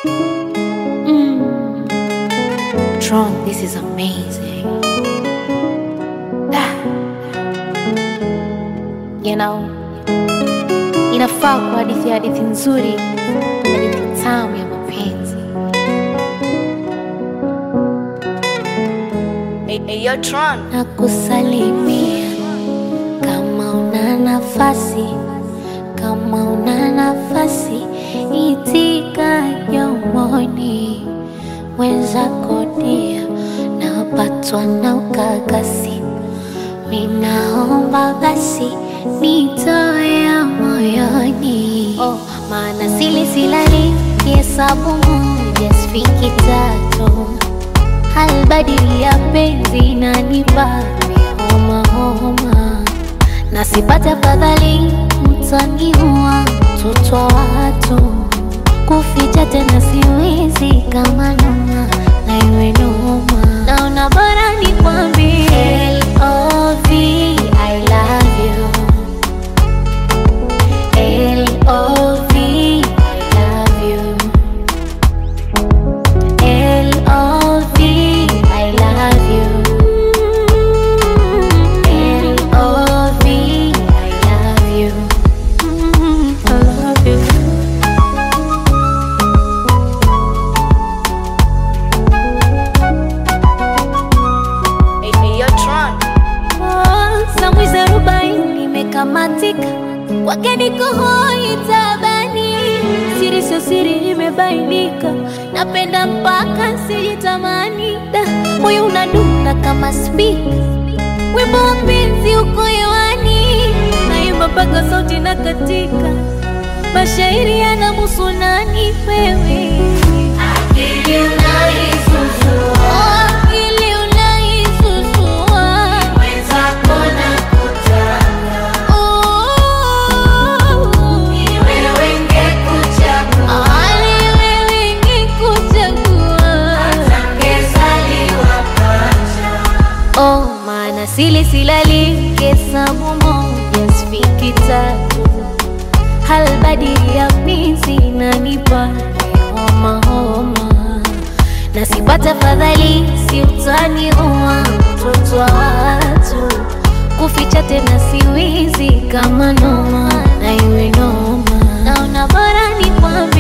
Mm. Tron, this is amazing. Ah. You know, inafaa kwa hadithi ya hadithi nzuri, hadithi tamu ya mapenzi. Hey, hey, yo, Tron. na kusalimia kama una nafasi, kama una nafasi, itika jomoni wenzako dia, napatwa na ukakasi, minaomba basi nitoe ya moyoni, oh, maana sili silali kihesabu moja sifiki tatu halbadili ya penzi na nipape homa homa, na sipate afadhali mtaniua mtoto wa watu, kuficha tena siwezi kama noma na iwe noma, naona bora nikwambie L.O.V. I love you L.O.V. I love you L.O.V. I love you. L.O.V. I love you. I love you. Hey, hey, yo, Tron. Samwizi arobaini imekamatika, kwake niko hoi tabani, siri sio siri imebainika, napenda mpaka sijitamani, da moyo unadunda kama spika, wimbo wa penzi uko hewani, naimba mpaka sauti na katika, mashairi yanamuhusu nani wewe Akili unaisusua, akili unaisusua, mwenzako nakutaka, ni wewe ngekuchagua, ni wewe ngekuchagua, hata ngezaliwa pacha. Oh, maana sili silali hesabu moja sifiki tatu halbadili ya penzi inanipa homa homa, na sipata fadhali si utaniua mtoto wa watu, kuficha tena siwizi kama noma na iwe noma, naona bora nikwambie